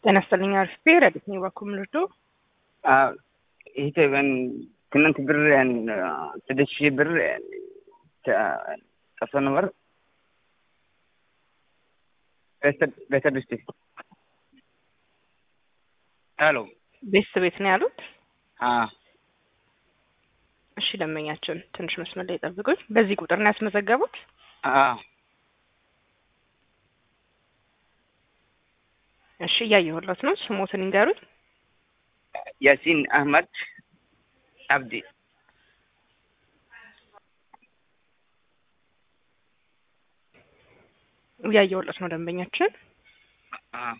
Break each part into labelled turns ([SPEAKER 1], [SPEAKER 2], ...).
[SPEAKER 1] ጤና ይስጥልኝ አርፌ ረዲት ነው ባኩም ልርዶ
[SPEAKER 2] ይሄ ትናንት ብር ስድስት ሺህ ብር ጠፍቶ ነበር። ቤተሰብ ውስጥ ሄሎ
[SPEAKER 1] ቤተሰብ ቤት ነው ያሉት።
[SPEAKER 2] አዎ
[SPEAKER 1] እሺ ደንበኛችን ትንሽ መስመር ላይ ጠብቁኝ። በዚህ ቁጥር ነው ያስመዘገቡት?
[SPEAKER 2] አዎ
[SPEAKER 1] እሺ እያየሁለት ነው። ስሞትን ይንገሩኝ።
[SPEAKER 2] ያሲን አህመድ አብዲ
[SPEAKER 1] እያየሁለት ነው ደንበኛችን።
[SPEAKER 2] አዎ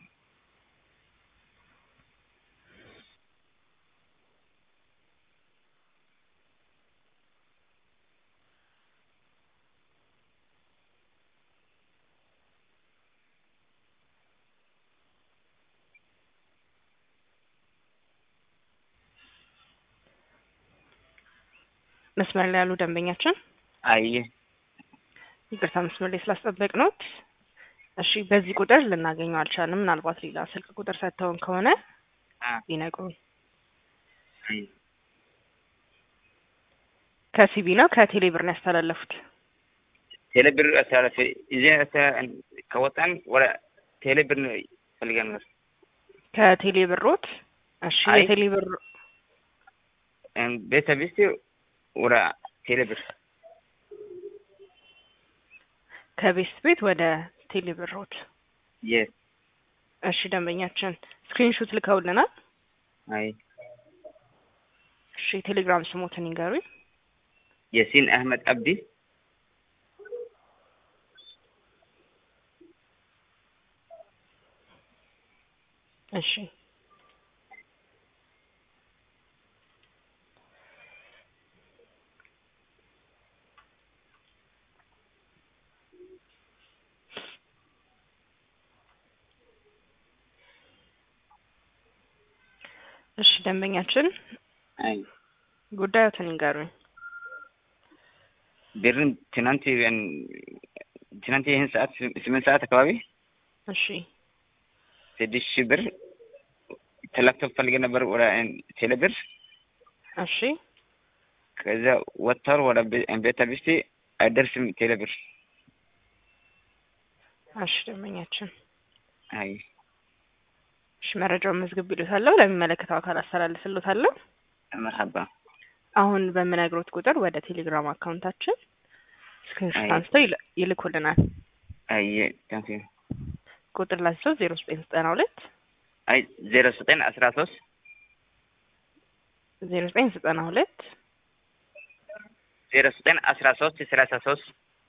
[SPEAKER 1] መስመር ላይ ያሉ ደንበኛችን
[SPEAKER 2] አይ
[SPEAKER 1] ይቅርታ መስመር ላይ ስላስጠበቅ ነው። እሺ በዚህ ቁጥር ልናገኘው አልቻልንም። ምናልባት ሌላ ስልክ ቁጥር ሰጥተውን ከሆነ ሊነግሩን። ከሲቢ ነው ከቴሌ ብር ነው ያስተላለፉት?
[SPEAKER 2] ቴሌ ብር አስተላለፈ እዚ ከወጣን ወደ ቴሌ ብር ፈልገን ነበር።
[SPEAKER 1] ከቴሌ ብሮት? እሺ
[SPEAKER 2] አይ።
[SPEAKER 1] የቴሌ ብር
[SPEAKER 2] ቤተሰብ ውስጥ ወደ ቴሌ ብር
[SPEAKER 1] ከቤስት ቤት ወደ ቴሌ ብሮት።
[SPEAKER 2] የስ
[SPEAKER 1] እሺ ደንበኛችን ስክሪንሹት ልከውልናል።
[SPEAKER 2] አይ
[SPEAKER 1] እሺ የቴሌግራም ስሞትን ይንገሩኝ።
[SPEAKER 2] የሲን አህመድ አብዲ
[SPEAKER 1] እሺ እሺ ደንበኛችን
[SPEAKER 2] አይ
[SPEAKER 1] ጉዳዮትን ይንገሩኝ።
[SPEAKER 2] ብርን ትናንት ትናንት ይህን ሰዓት ስምንት ሰዓት አካባቢ
[SPEAKER 1] እሺ
[SPEAKER 2] ስድስት ሺህ ብር ተላክቶ ፈልገ ነበር ወደ ቴሌ ብር
[SPEAKER 1] እሺ
[SPEAKER 2] ከዛ ወጥተር ወደ ቤተ ቢስቲ አይደርስም ቴሌ ብር
[SPEAKER 1] እሺ ደንበኛችን
[SPEAKER 2] አይ
[SPEAKER 1] እሺ መረጃውን መዝግብ ይሉታለሁ። ለሚመለከተው አካል አስተላልፍሎታለሁ።
[SPEAKER 2] መርሀባ
[SPEAKER 1] አሁን በምነግሮት ቁጥር ወደ ቴሌግራም አካውንታችን ስክሪንሾት
[SPEAKER 2] አይ።
[SPEAKER 1] አንስተው ይል- ይልኩልናል።
[SPEAKER 2] አይ ታንኪ
[SPEAKER 1] ቁጥር ላቸው ዜሮ ዘጠኝ ዘጠና ሁለት
[SPEAKER 2] አይ ዜሮ ዘጠኝ አስራ ሶስት
[SPEAKER 1] ዜሮ ዘጠኝ ዘጠና ሁለት
[SPEAKER 2] ዜሮ ዘጠኝ አስራ ሶስት ሰላሳ ሶስት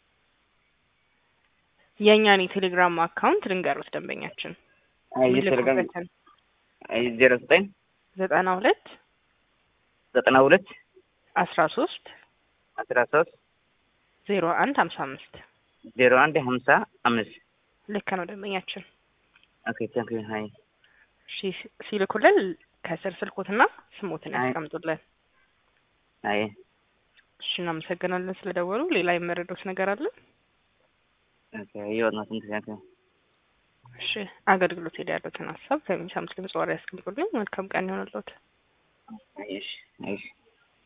[SPEAKER 1] የእኛን የቴሌግራም አካውንት ልንገሩት ደንበኛችን
[SPEAKER 2] አይ የቴሌግራም
[SPEAKER 1] ይልኩበትን
[SPEAKER 2] አይ ዜሮ ዘጠኝ
[SPEAKER 1] ዘጠና ሁለት
[SPEAKER 2] ዘጠና ሁለት
[SPEAKER 1] አስራ ሶስት
[SPEAKER 2] አስራ ሶስት
[SPEAKER 1] ዜሮ አንድ ሀምሳ አምስት
[SPEAKER 2] ዜሮ አንድ ሀምሳ አምስት
[SPEAKER 1] ልክ ነው ደንበኛችን።
[SPEAKER 2] ኦኬ ታንኪ ሀይ
[SPEAKER 1] እሺ ሲልኩልን ከስር ስልኮትና ስሞትን
[SPEAKER 2] አይ።
[SPEAKER 1] ያስቀምጡልን።
[SPEAKER 2] አይ
[SPEAKER 1] እሺ እናመሰግናለን ስለደወሉ። ሌላ የመረዶት ነገር አለ?
[SPEAKER 2] ኦኬ ይወት ነው ታንኪ
[SPEAKER 1] እሺ አገልግሎት ሄደ ያሉትን ሀሳብ ከሚሰሙት ድምጽ ዋሪ ያስቀምጡልኝ። መልካም ቀን ይሆንልዎት።
[SPEAKER 2] አይሽ አይሽ